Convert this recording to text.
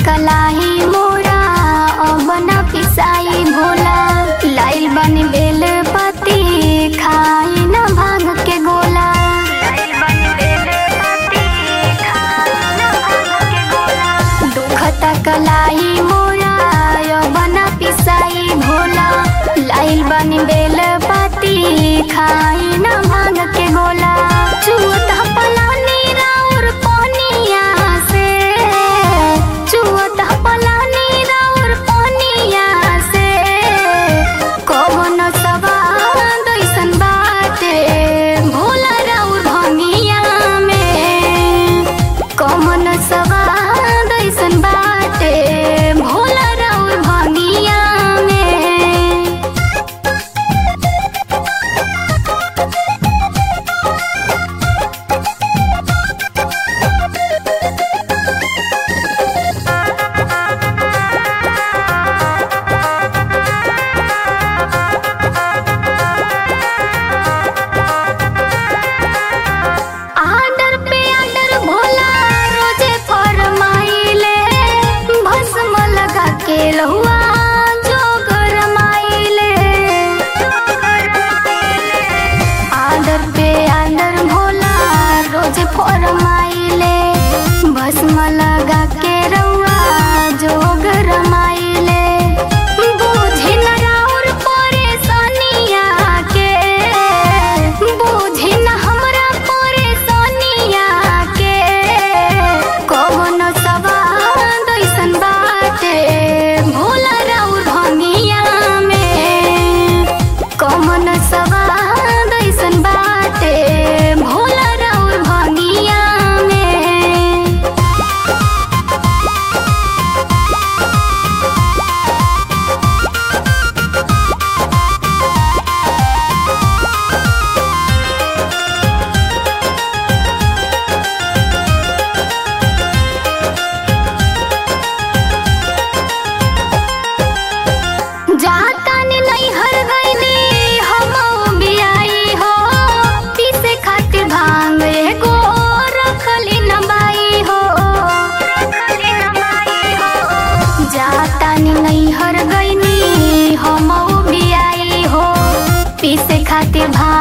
कलाई मोरा अब न पिसाई भोला लाइल बनी बेल पति खाई न भांग के गोला दुखत कलाई मोरा अब न पिसाई भोला लाइल बनी बेल पति खाई न भांग के गोला चुअत पलानी राउर पनिया से चुअत पलानी राउर पनिया से कौन सवाद ऐसन बाटे भोला राउर भंगिया में कौन सवाद ऐसन बाटे भोला राउर भंगिया में आर्डर पे आर्डर भोला रोजे फरमाइले भस्म लगा के लहुआ जो गरमाइले आर्डर पे आर्डर भोला रोजे फरमाइले भस्म लगा के रहुआ जो गरमाइले बुझी न राउर परेशानिया के बुझी न हमरा परेशानिया के कौन सवाद ऐसन बाटे भोला राउर भंगिया में कौन सवाद ऐसन बाटे भोला राउर भंगिया में जातानी नहीं हर गईली हम बियाई हो पीसे खातिर भांग एगो रखली न बाई हो जातानी नहीं हर गईली हम बियाई हो पीसे खातिर भांग